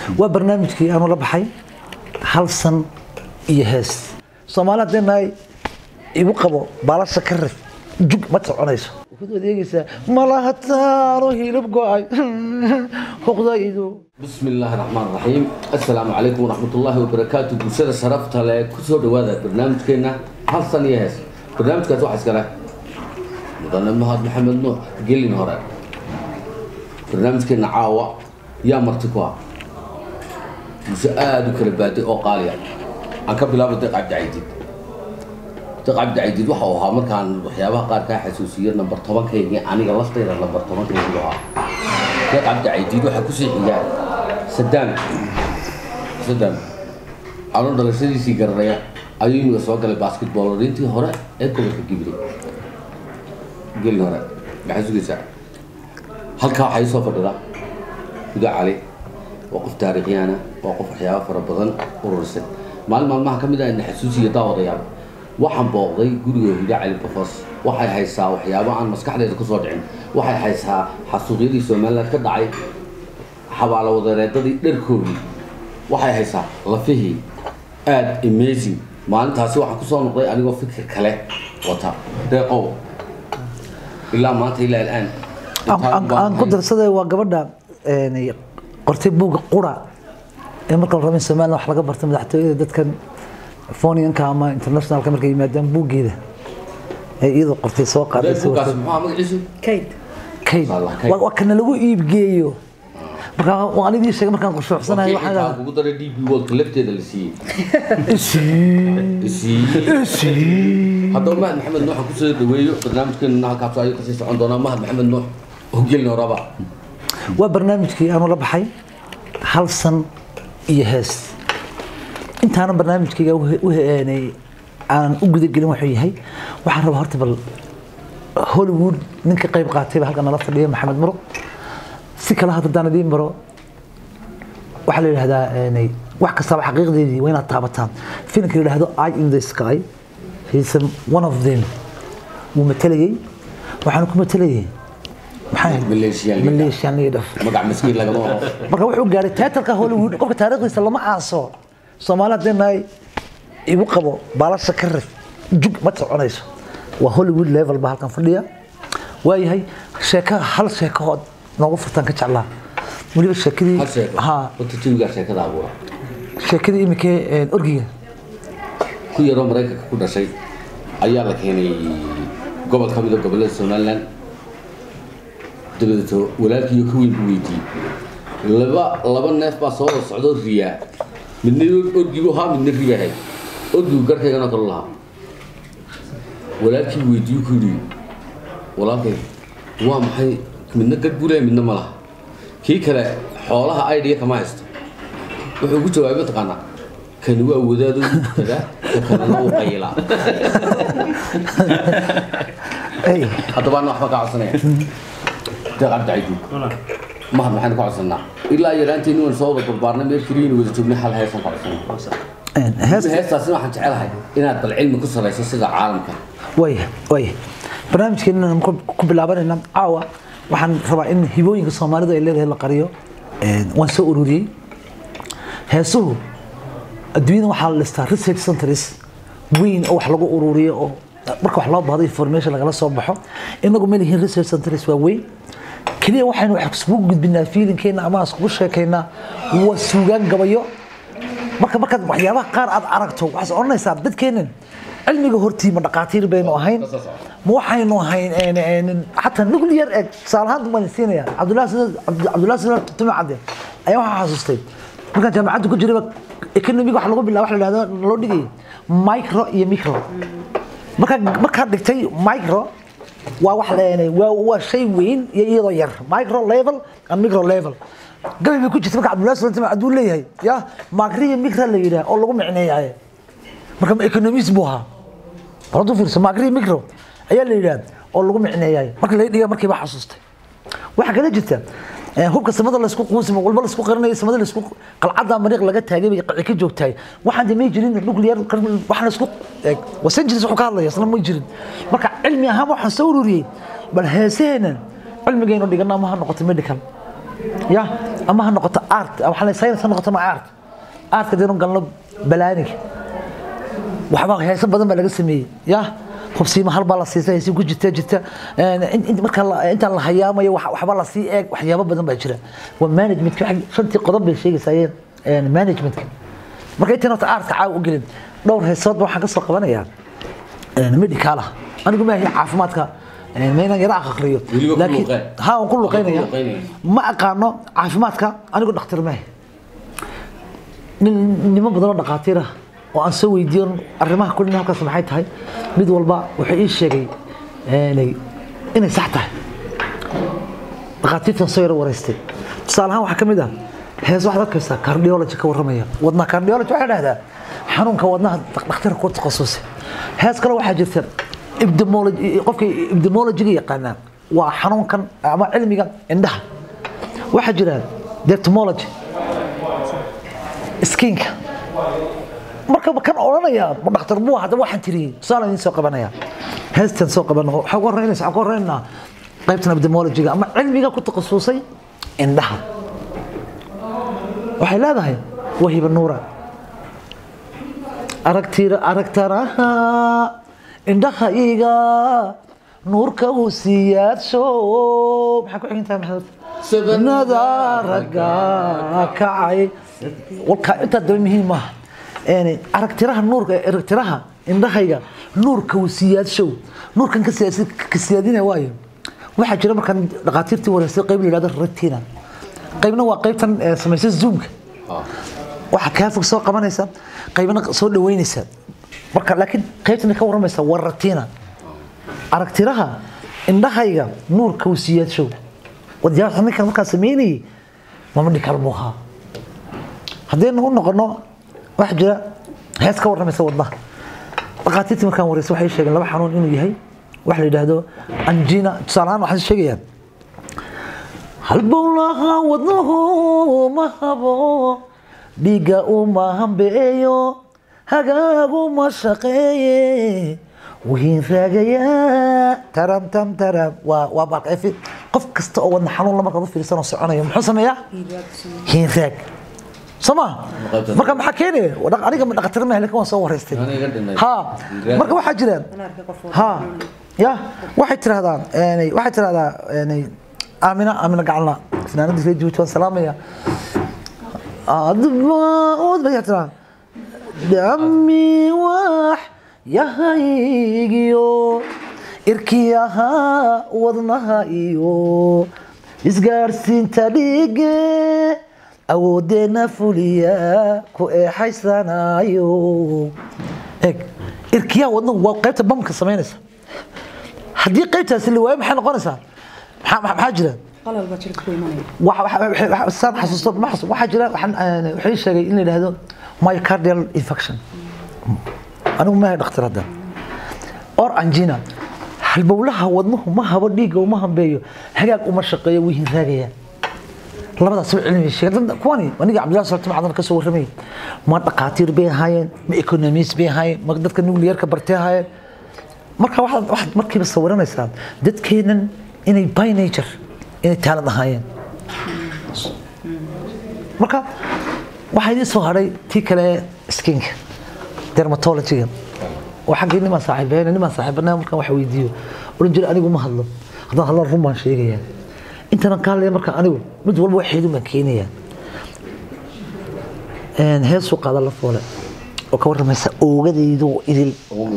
waa barnaamijkii aanu la baxay hal san iyo hees soomaali haddii nahay igu qabo baalasha ka rif jug ma soconayso waxaad adeegaysaa malahataano hilib go-ay huqdaydu بسم الله الرحمن الرحيم السلام عليكم ورحمة الله وبركاته بوشادة شرفت على كسو دوادا برنامج كينا هل ثانية هس برنامج كاتو حسكرة مدن مهد محمد نوح قل لي نهار برنامج كينا عاوة يا مرتكوا مساعد وكرباتي أو قاليا أنك بلا بدق عبد عيدي دق عبد عيدي waxa uu ahaa markaan waxyaabaha qaar ka xasuusiyo number 10 kayga aniga laftayda number 10 kayga ahaa دق عبد عيدي waxa ku sii xigaa sadaan sadaan anoo dhalashadiisii garanaya ayuu imiga soo galay basketballintii hore ee gobolka gibre gelin hore maxay sugaysaa halkaa waxaa ii soo fadhida huda cali waa qof taariikhyaana waa qof waxyaaba fara badan urursan maalin maalmaha ka mid ah ina xasuusiya daawadayaal waxaan booqday guriga huda cali bafos waxay haysaa waxyaabo aan maskaxdeeda kusoo dhicin waxay haysaa xasuuqyadii somaliland ka dhacay xabaalo wadareedadii dharkoodii waxay haysaa lafihii aada amazing maalintaasi waxaan kusoo noqday anigoo fikir kale wata deeqow ilaa maanta ilaa alaan aan ku darsaday waa gabadha qortay buugga qura ee marka la rabin somaliland wax laga barta madaxtooyada dadkan fonianka ama internationalka markay yimaadaan buuggeeda ay iyadoo qortay soo qaaday buuggaas muxuu magaciisu kayd kayd Wallah, kayd. waa waa kana lagu iibgeeyo marka waan anigii sheegay markaan qurshuucsanahay Wakii xitaa kugu daray db worldka lafteeda la siiyey waxaa siiyey haddaba mahad maxamed nuux aan kusoo dhaweeyo barnaamijkeena halkaas ayuu kasii socon doonaa mahad maxamed nuux hogelin horaba waa barnaamijkii aanu la baxay hal san iyo hees intaana barnaamijkayga u- u heenay aanan u gudagelin wuxuu yahay waxaan rabaa horta bal hollywood ninka qayb qaatay baa halkan nala fadhiya maxamed muruq si kale hadda haddaan idiin baro waxaa la yidhahdaa een, wax kastaba xaqiiqdeedii waa inaad taabataan filimka la yidhahdo eye in the sky he's one of them wuu matalayay waxaana ku matalayay maxaa Malaysian leader. Malaysian leader magac maskiin lagama wado marka wuxuu gaaray teatarka hollywood qofka taariikhdiisa lama aaso soomaali haddii nahay igu qabo baalasha ka rif jug ma soconayso waa hollywood level baa halkan fadhiya waayahay sheeka hal sheekahood noogu furtaan ka jeclaa weliba sheekadii hal sheeko ha horta jawigaa sheekada abuura sheekadii imikee orgiga ku yaroo maraykanka ku dhashay ayaa la keenay gobol ka mid a gobollada somaliland dabadeeto walaalkiiyo ka weyn buu weydiiyey laba laba neef baa soo wada socdoo riyaa midna orgigu ahaa midna ribahay orgigu garkayganoo kale lahaa walaalkii weydiiyu ku yidhi walaalkay waa maxay midna gad buu leeyahay midna ma laha kii kale xoolaha aydhiya kama haysto wuxuu ku jawaabay mataqaanaa kani waa wadaadoo tagaa ka kalena uu qayilaa Hey, haddaba ana waxba kaa codsanaya deeq cabdicaydi mahad maxaynu ka codsanaa ilaa yaraanteeni waan soo wada barbaarnay meel keliya wada joognay hal heesaan ka codsanaa een, hees- heestaasina waxaan jecelahay inaad bal cilmi ku salayso sida caalamka waaya waaya barnaamijkeena ku ku bilaabanayna caawa waxaan rabaa in hibooyinka soomaalidu ay leedahay la qariyo Een, waan soo ururiyey heesuhu adduunyada waxaa la dhistaa research centers weyn oo wax lagu ururiyo oo marka wax loo baahdo information lagala soo baxo inagu ma lihiin research centers waa weyn keliya waxaynu wax iskugu gudbinaa fiilinkeena ama iskugu sheekaynaa waa suugaan gabayo marka markaad waxyaabaha qaar aad aragto waxaad odhanaysaa dadkeenan cilmiga hortii ma dhaqaatiir baynu ahayn ma waxaynu ahayn een, een, xataa nuclear egg tusaale ahaan baan siinaya cabdullahi Sida- Cabdu- cabdullahi sida tume cadde ayaa waxaa xasuustay markaan jaamacadda ku jirayba economiga wax lagu bilaabo wax la dhahdo loo dhigay micro iyo micro markaa markaad dhigtay micro waa wax la- waa waa shay weyn iyo iyadoo yar micro level and micro level gabay bay ku jirta marka cabdullahi sida tume hadduu leeyahay ya macro iyo micro la yidhaah oo lagu micneeyahay marka ma economist buu ahaa bal hadduu fiirso macro micro ayaa la yidhaah oo lagu micneeyahay marka la dhiga markiiba xasuustay waxaa kala jirta eh, hubka samada laysku quusimo walba laysku qarinayo samada laysku qalcadda mariiq laga taagay bay qaci ka joogtahay waxaan de may jirin nuclear waxaan laysku wasan jiris wuxuu ka hadlaya isna may jirin marka cilmi ahaan waxaan soo ururiyey bal heesaheenan cilmigaynu dhigana ma ha noqoto medical ya ama ha noqoto art waxaa la science ha noqoto ma art artka deenu galno balaaniga waxba heeso badan baa laga sameeyey ya hubsiima hal baa la siisa heesi ku jirta jirta marka intaan la hayaamayo waxba la sii eeg waxyaabo badan baa jira waa managementka shantii qodob bay sheegaysayeen managementka marka intaan horta aartka caawa u gelin dhowr heesoodba waxaan ka soo qabanayaa medical ah anigu maahay caafimaadka maynan yara aqriyo laakiin ha waan ku luqeynaya ma aqaano caafimaadka anigu dhakhtar maahay nin niman badan oo dhakhaatiir ah oo aan soo weydiiyo arrimaha kulin halkaas maxay tahay mid walba wuxuu ii sheegay inay sax tahay dhakhaatiirtan soo yaro wareystay tusaale ahaan waxaa ka mid ah hees waxaad arkaysaa cardiology ka warramaya wadna cardiology waxaa dhahdaa xanuunka wadnaha dhakhtar ku takhasusay hees kale waxaa jirta epidemiology qofka epidemiologyga yaqaanaa waa xanuunkan ama cilmiga indhaha waxaa jira dermatology skinka marka kan odhanaya ma dhakhtar buu hadda waxaan tiriyey tusaale idin soo qabanaya heestan soo qaban waxaa ku horreynaysa waxaa ku horreynaa qaybtan epidemiologyga ama cilmiga ku takhasusay indhaha waxay leedahay wahiba nuura aragtira aragtaraha indhaha iga nuurka uu siyaadsho maxaa ku xigintahay maxamed nada ragga kacay walka intaa daba muhiim maaha aragtiraha nuurka aragtiraha indhahayga nuurka uu siyaadshow nuurkan ka siyaadinaya waayo waxaa jira markaan dhakhaatiirtii wareysay qayb la yidhahdo retina qaybna waa qaybtan samaysa zoomka waxaa kaa fog soo qabanaysa qaybna soo dhaweynaysa marka laakiin qaybtan ka warramaysa waa retina aragtiraha indhahayga nuurka uu siyaadshow wadayaasha ninkan markaa sameynayay mama dhikal muuhaa haddaynu u noqono waxaa jira hees ka warramaysa wadnaha dhakhaatiirtii markaan wareysa waxay sheegeen laba xanuun inuu yahay waxa la yidhaahdo anjina tusaale ahaan waxaan sheegayaa halbowlaha wadnuhu ma habo dhiigga uma hambeeyo hagaaguma shaqeeye wiin raagaya taram tam taram waa waa baalka qof kasta oo wadna xanuun la markaad u fiirsanoo soconayo muxuu sameeyaa hiin raag soma marka maxaa keenaya aniga dhakhatir maahay lakin waan soo wareystay ha marka waxaa jira ha ya waxay tirahdaa waxay tirahdaa aamina aamina gacalna fanaanadii reer jabuuti waan salaamaya adbaud bay tiraa dami wax yahaygiyo irkiyaha wadnaha iyo isgaarsiinta dhige awoodeena fuliya ku eexaysanayo eg irkiyaha wadnahu waa qaybta bamka samaynaysa haddii qaybtaasi la waayo maxay noqonaysaa maxaa jira saan xasuusto ma xasuusto waxaa jira waxay sheegay in la yidhaahdo myocardial infection anigu maahay dhakhtar hadda or angina halbowlaha wadnuhu ma habo dhiigga uma hambeeyo hagaag uma shaqeeyo wuu hinraagaya labadaas ba cilmi sheegeen kuwani aniga cabdillahi salti macdan ka soo warramay ma dhaqaatiir bay ahaayeen ma economist bay ahaayeen ma dadka nuclearka bartay ahaayeen marka waxaad waxaad markiiba sawiranaysaa dadkeenan inay by nature inay taalad ahaayeen marka waxaa idiin soo hadhay tii kale skinka dermatologyga oo xaggii nimaan saaxiibeyn nimaan saaxiibanaa markaan wax weydiiyo odhan jira anigu ma hadlo haddaan hadlo run baan sheegayaa intanan ka hadlaya marka anigu mid walba waxeedu baan keenayaa heesuu qaada la foole oo ka warramaysa oogadaydu idil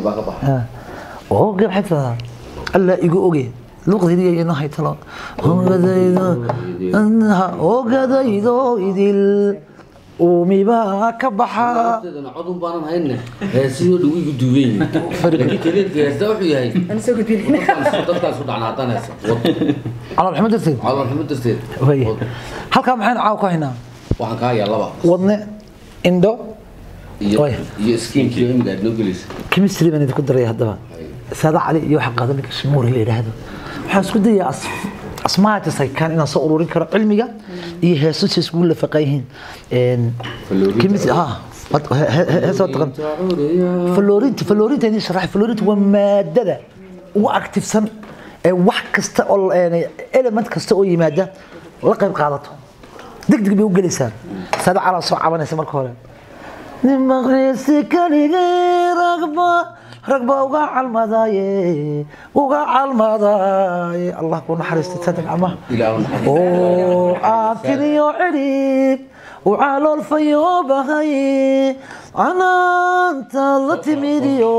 ooge maxay tiradaa allaa igu oge luqdiriya inoo haytalo oogadaydo oogadaydo idil uumibaa ka baxa codun baanan hayne heesihii dhow igu duubeyn laakiin keliinka heesta wuxuu yahay dadkaas ku dhacna haddaan heesa calool xumo darteed calool xumo darteed Waya. halkaa maxaynu caawa ku haynaa waxaan kaa hayaa laba wadne indho iyo Waya. iyo skinkii imiga aad noo gelaysa chemistry baan idinku daraya haddaba saada cali iyo waxa qaada ninka shimuuri la yidhaahdo waxaan isku dayaa as asmaajas ay kaan inaan soo ururin karo cilmiga iyo heesusi iskugu lafaqan yihiin Faloorinta. chemistry ha heesa taqan faloorinta faloorinta idin sharax faloorinta waa maadada ugu aktifsan ee wax kasta oo element kasta oo yimaada la qayb qaadato degdeg bay u gelaysaa saada calaa soo cabanaysa marka hore nin maqriisi keligii ragba ragba uga calmadaaye uga calmadaaye allah ku naxariista saddex amaha ilaahu naxariis oo caafiniyo cidhib u caloolfayoobahay canaanta la timidiyo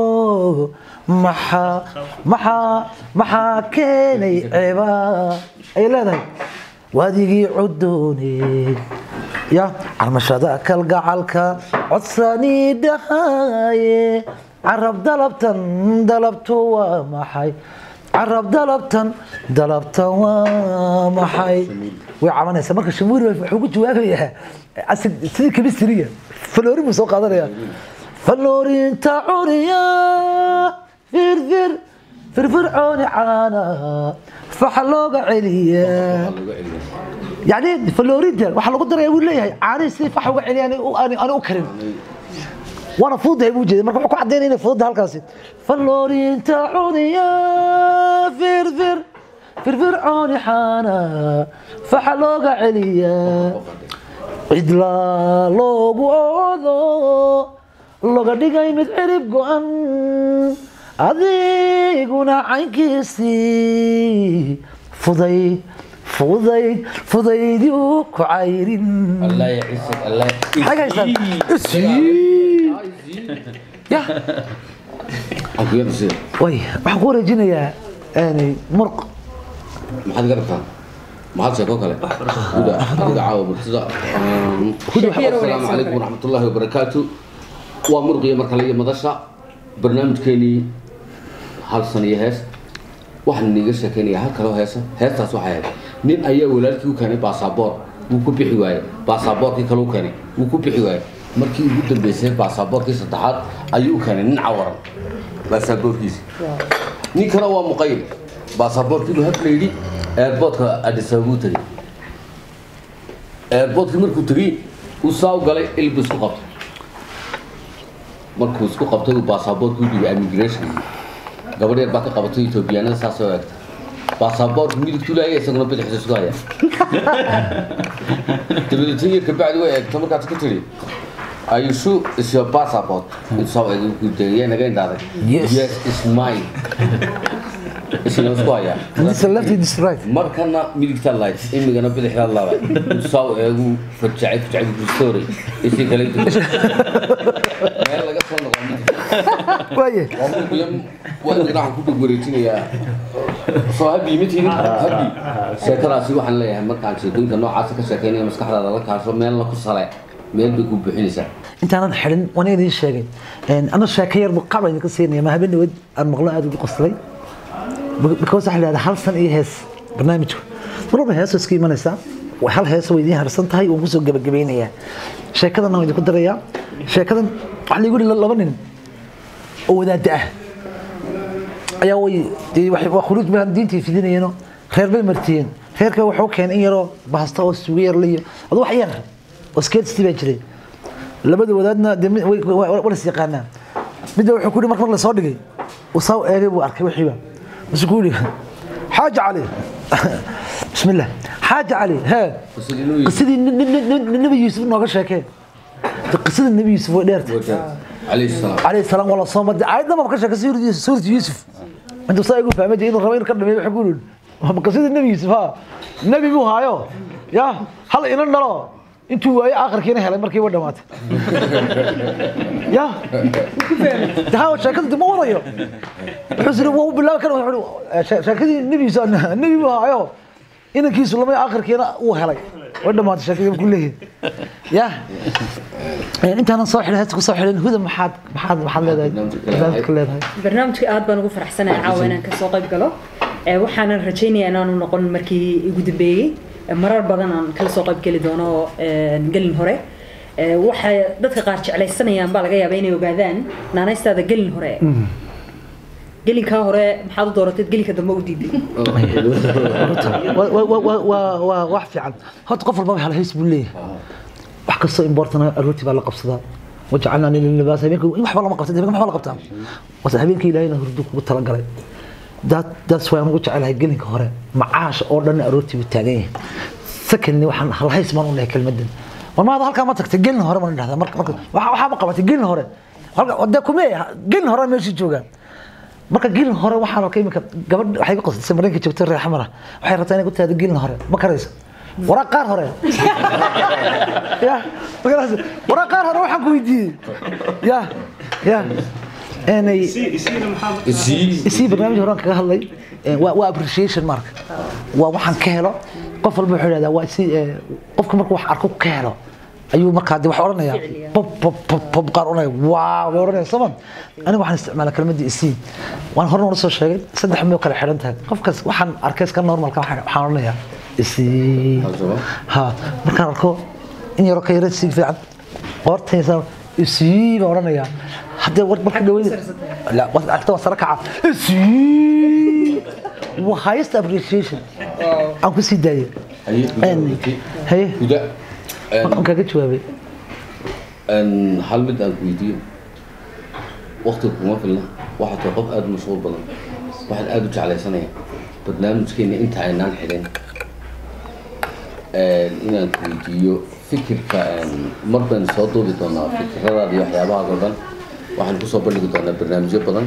maxaa maxaa maxaa keenay ceeba ay leedahay waadigii cudoone ya carmashada kalgacalka codsanii dhahaye carab dalabtan dalabtu waa maxay carab dalabtan dalabtan waa maxay way cabanaysaa marka shamuuri wuxuu ku jawaabayaa asid sidii kemistriga faloorin buu soo qaadanaya faloorinta curiya firfir firfircooni caana faxa looga celiya Waa lagu celiyaa. يعني فلوريدا waxa lagu daraya wuu leeyahay caani si fax uga celiyaan aan u karin وانا فوضى ابو جدي marka wuxuu ku cadeynaa inay fudud halkaasi فلورينتا عونيا فرفر فرفر عوني حانا فحلوغا عليا cidla loogu oodo loga dhigay mid cirib go-an adiguna caynkiisii fudayd fudayd fudaydii u ku cayrin الله يعزك الله حاجة يسأل. ya أكيد سير way waxaan ku wareejinayaa yani murq maxaad garabtaa maxaad sheeko kale huda adiga caawa martida Huda, asalaamu calaykum waraxmatullaahi wabarakaatu waa murqiya mar kale iyo madasha barnaamijkeenii hal san iyo hees waxaan niiga sheekeynaya hal kaloo heesa heestaas waxay ahayd nin ayaa walaalkii u keenay baasaboor wuu ku bixi waayey baasaboorkii kale u keenay wuu ku bixi waayey markii ugu dambeysay baasaboorkii saddexaad ayuu u keenay nin cawaran baasaboorkiisi nin kale waa muqayl baasaboorkii buu habla yidhi airportka addis ababa u tegey airportkii markuu tegey uu saa u galay ilbu isku qabtay markuu isku qabtay uu baasaboorkii u dhigay immigration gabadh yar baa ka qabatay etoobiyaanada saas oo eegta baasaboorku midigtu laaya isaguna bidixda isku haya dabadeetna yar kabacdi way eegta markaas ka tiri Are you sure it's your passport? Soo eegay ku dayay naga indhaaday. Yes. Yes, it's mine. Isna isku haya. this is left this is right markana midigta light imigana bidixda laba soo eegu fajacay fajacay ku story isi kale inta meel laga soo noqon waaye waa muqyam waa inaad ku dug wareejinayaa soo habi mitini habi sheekadaasi waxaan leeyahay markaan sheekooyinka noocaas ka sheekeynaya maskaxdaada la kaasho meelna ku sale meel bay ku bixinaysaa intaanan xidhin waan idiin sheegay ana sheeko yar qaab aan idinka siinaya ma habeen dhaweed aan maqlo aad ugu qoslay because waxaa la yidhahdaa hal san iyo hees barnaamijku mar walba hees iska imanaysaa way hal hees way idiin harsan tahay waan kusoo gebagabeynayaa sheekadan waan idinku darayaa sheekadan waxaa laigu yihi laba nin oo wadaada ah ayaa way dee waxay- waa khuruuj baan diintii fidinayeeno reer bay martiyeen reerka wuxuu keenay in yaroo bahasta oo suugo yar liyo adu wax yar oo skeedstii baa jiray labada wadaadna dee mid- way- way- way- walas yaqaanaa midda wuxuu ku yihi marka marka lasoo dhigay uu saa u eegay buu arkay wixiiba masuu ku yihi xaaja cali bismi illah xaaja cali hee Qisadii Nabi Yuusuf. qisadii nin- nin- nin- nin- nabi yuusuf nooga sheekee De qisadii nabi yuusuf way dheertay calayhi salaam عليه السلام والله صوم عيدنا ما بكرش سورة يوسف سورة يوسف انتوا صايقوا في امجد انه رمين كرم يقولون هم قصيد النبي يوسف ها النبي مو هايو يا هل ان نرى انتوا واي اخر كينا هلا مركي ودا مات يا ده هو شاكل دي مو ورايو حزن هو بالله كانوا يقولوا شاكل النبي يوسف النبي مو هايو إن كيس لما آخر كينا وهلاي ودا مات شاكل كله يا انت انا صاحي لها تكون صاحي لان هذا محاد محاد محاد leedahay barnaamijka leedahay barnaamijka aad baan ugu faraxsanahay caawa inaan kasoo qayb galo Ee, waxaanan rajaynayaa inaanu noqon markii igu dambeeyey Ee, marar badan aan kala soo qayb geli doono ee, gelin hore Ee, waxay dadka qaar jeclaysanayaan baa laga yaabaa inay ogaadaan naanaystaada gelin hore gelinkaa hore maxaad u dooratay gelinka dambe u diiday waa wax fiican horta qof walba waxa la hays buu leeyahay wax kastoo importana aroortii baa la qabsadaa wajacalnaa lillibaas habeenkii waxba lama qabta habeenka maxaa la qabtaa wase habeenkii ilaahayna hurdu kugu talagalay daas waan ugu jecelahay gelinka hore macaash oo dhan aroortii buu taagan yahay secondly waxaan halhays baan u lehay kelmadan war maada halkaa ma tagtay gelin hore baan dhahdaa marka marka waxa waxaa ma qabatay gelin hore halka de kume gelin hore meeshii joogaan marka gelin hore waxaan arkay iminka gabadh waxay ku qasday mareenka joogtay reer xamara waxay rabtaa inay ku taado gelin hore ma karayso waraa qaar hore ya markaas waraa qaar hore waxaan ku weydiiyey ya ya inay isii isii barnaamij horaan kaga hadlay ee, waa waa appreciation marka waa waxaan ka helo qof walba wuxuu yidhahdaa waa si ee, qofka markuu wax arko ka helo ayuu markaa de wax odhanaya Ficil, bob bob bob bob qaar odhanaya waaw bay odhanaya soma aniga waxaan isticmaalaa kelmadda isii waan horena ula soo sheegay saddex miyoo kale xidhan tahay qofkaas waxaan arkay iska normalka waxaan waxaan odhanayaa isii Haddaba? ha markaan arko in yaroo ka yara sii fiican qoortaysa isii baan odhanayaa haddee war marka dhaweyd لا أكتب صراحة سي وهايست appreciation أنا كنت سيداي haye أني guda هي guda أنا كنت جوابي Een, hal mid aan ku weydiiyo waqtiga kuma filna waxaad tahay qof aada u mashquul badan waxaan aada u jeclaysanaya barnaamijkeena inta aynaan xidhin Een, inaan ku weydiiyo fikirka een, mar baynu soo duubi doonaa fikiradaada iyo waxyaabahaas oo dhan waxaan kusoo bandhigi doonaa barnaamijyo badan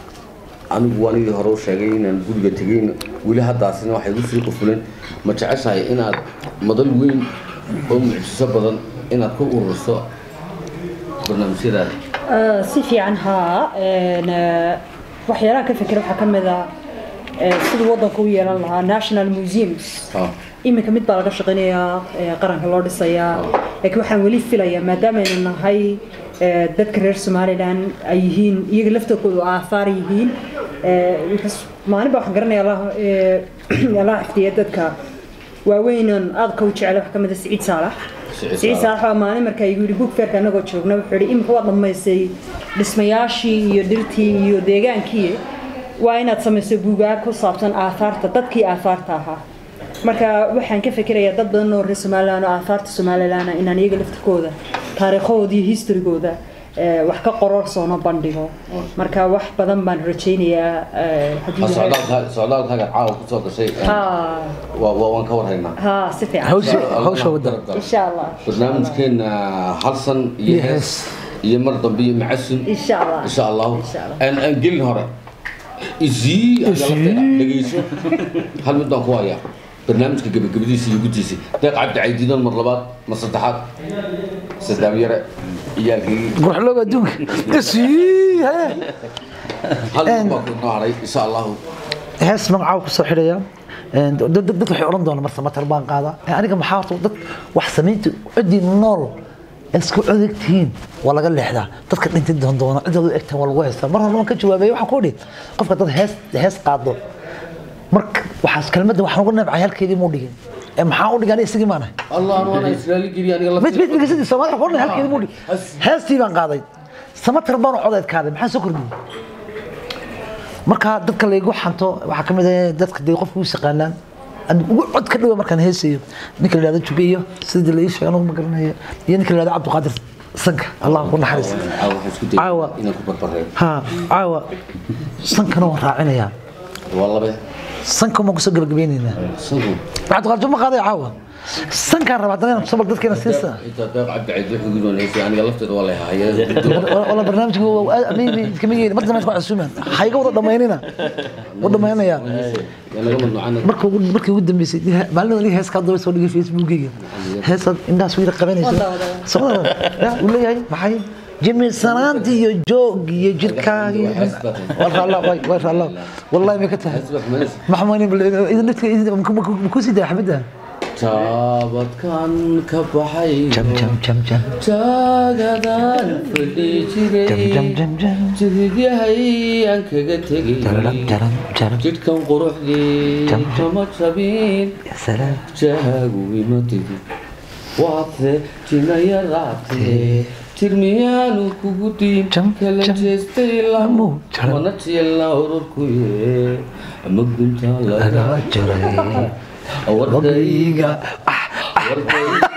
anigu anigii hore u sheegay inaan guriga tegayn weli haddaasina waxay igu sii qufuleen ma jeceshahay inaad madal weyn oo mucjiso badan inaad ku ururiso barnaamijyadaada آه، si fiican haa een, آه، waxyaalaha ka fikira waxaa ka mid ah آه، siduu waddanka u yeelan lahaa national museums Ah. iminka mid baa laga shaqaynayaa ee, qaranka loo dhisayaa laakiin waxaan weli filayaa maadaamaaynu nahay ee, dadka reer somalilan ay yihiin iyaga laftooda aahaar yihiin ee, because maalin baa waxaan garanayaa allah ee, allah xifdiya dadka waaweynan aadka u jecel wax ka mid a siciid saalax Siciid siciid Saalax. saalax waa maalin markaa igu yidhi book fairka anagoo joogna wuxuu yidhi iminka waad dhammaysay dhismayaashii iyo dhirtii iyo deegaankii waa inaad samayso buugaag ku saabsan aahaarta dadkii aahaarta ahaa marka waxaan ka fikirayaa dad badan oo reer somalilan oo aahaarta somalilan inaan iyaga laftirkooda taariikhahooda iyo historygooda eh, wax ka qororsoona bandhigo marka wax badan baan rajaynayaa eh, haddii Ha, ilaahay- socdaalka socdaalkaaga caawa kusoo gashay een, ha waa waa- waan ka warhaynaa ha si fiican Hawsha- hawsha wadda. insha allah barnaamijkeena halsan iyo Iyo hees iyo mar dambe iyo macasun insha allah insha allahu Insha Allah. Een- een gelin hore isii adiga lafteeda dhegeyso hal mid baan ku hayaa barnaamijka gebagabadiisa iyo guddiisa deeq cabdi caydiidan mar labaad mar saddexaad sadaam yare iyaalkii قروح لو أدونك إسي هي hal mid Een- baa ku noo haray insha allahu hees magacaaga kusoo xidhaya Een, dad dad- dad waxay odhan doonaan marse matar baan qaada Ee, aniga maxaa horta dad wax samaynta ciddii nool ee isku codeg tihiin waa laga leexdaa dadka dhintay doon doona ciddooda u egtaan waa lagu haystaa mar horna waan ka jawaabeeyey waxaan ku idhi qofka dad hees hees qaado marka waxaas kelmadda waxaan uga nabcay halkeedii muu dhigin ee maxaa u dhigan isagii maanahay allah waana israali geliya aniga mid mid lafteeda mid sidii Soomaaliya ku odhan halkeedii muu dhigin heestii baan qaaday samatar baan u codeyd kaaday maxaa soo kordhiyey marka dadka laygu xanto waxaa ka mid ah dadka dee qofka u yaqaanaan aan ugu cod ka dhawa markaan heesayo ninka la yidhahdo juge iyo sidii la ii sheegay anugu ma garanayo iyo ninka la yidhahdo cabdiqaadir sanka allah ku naxariis caawa waxaan isku Caawa. dayay inaan ku barbareeyo ha caawa sankana waan raacinayaa waa labe sanka maan kusoo gabagabeynaynaa sagu cabdiqaadir ma qaaday caawa sankaan rabaa haddana inaan kusoo bal dadkeena siisa inta deeq cabdi caydi wuxuu gudoon heysay aniga lafteeda waa la hayay wala barnaamijka kama yeeli marka dambe isku casuumaan hayga wada dhamaynina wada dhamaynaya naga mamnuucana marka ugu markii ugu dambeysay maalin wali hees ka daba soo dhigay facebookgayga heesaad indhahaas wiila qabanaysa Wada, wada. sabada ya uu leeyahay maxay jimicsanaantii iyo joog iyo jirkaagi waa raalla way way raalla wallahi ma ka tahay Asbax manis. maxmuuni idin dadka idin ku sii daa xabada taabadkan ka baxay jam jam jam jam taagadan fadhi jam jam jiray jam jam jiridyahay aan kaga jaram tegay jaram jaram jidhkan quruxdii Jam, jam. kama jabin ya salaam jaagu ima tidi waadse jinayaraatee tirmiyaanu kugu diin Jam, kala jam. jeestay Lamu, lamu jaram. mana tiyelna ururkuye ama gunta laga laga jaray wardayga waqtiga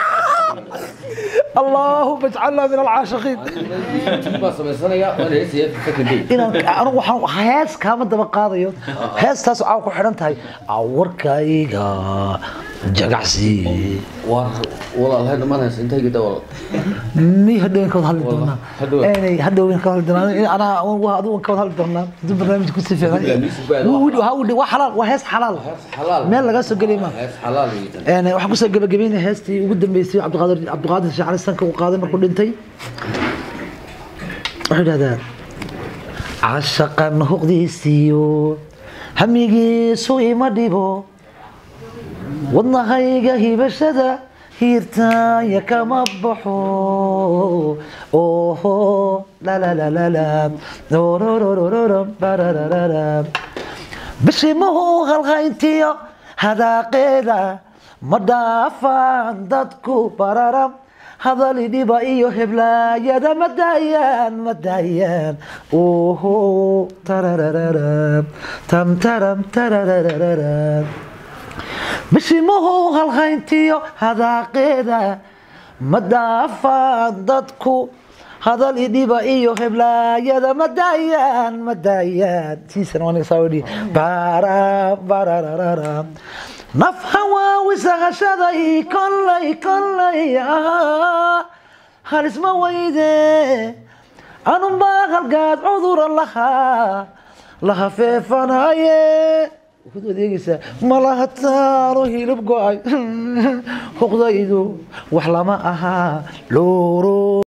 اللهم اجعلنا من العاشقين baa samaysanaya waan heesaya second day inaan anigu waxaan hees kaama daba qaadayo heestaas waxaa ku xidhan tahay awarkayga jagacsi war walaalhay dhamanaysa intayga dawal mi hadhowen ka wada hadli doonaa hadhow. Eenay, hadhowen ka hadli doonaa anaa waa adigu ka wada hadli doonaa haduu barnaamijku si fiican Hadhow, music baa- Wuu- wuu- waa wuu- waa xalaal waa hees xalaal xalaal meel laga soo geli ma hees xalaal iyo Een, waxaan kusoo gabagabeynaya heestii ugu dambeysay cabdiqaadir cabdiqaadir sheekh cali sanka uu qaaday markuu dhintay wuxuu yidhahdaa cashaqan huqdiisiyo hamigiisu ima dhibo wadnahayga hibashada hiirtaanya kama baxo oho lalalalalala orororororo barararara bishimuhu halhayntiyo hadaaqeeda ma dhaafaan dadku bararam hadali dhiba iyo heblaayada ma daayaan ma daayaan oho tararararam tam taram tararararam bishimuhu halhayntiyo hadaaqeeda ma dhaafaan dadku hadal idhiba iyo heblaayada ma daayaan ma daayaan tiisana waa saa odhi bara barararara naf hawaawisaqashaday kollay kollay ah halisma weyde anunbaa halgaad cudura lahaa laha feefanaye waxaad adeegaysaa malahataano hilib go-ay huqdaydu wax lama ahaa looro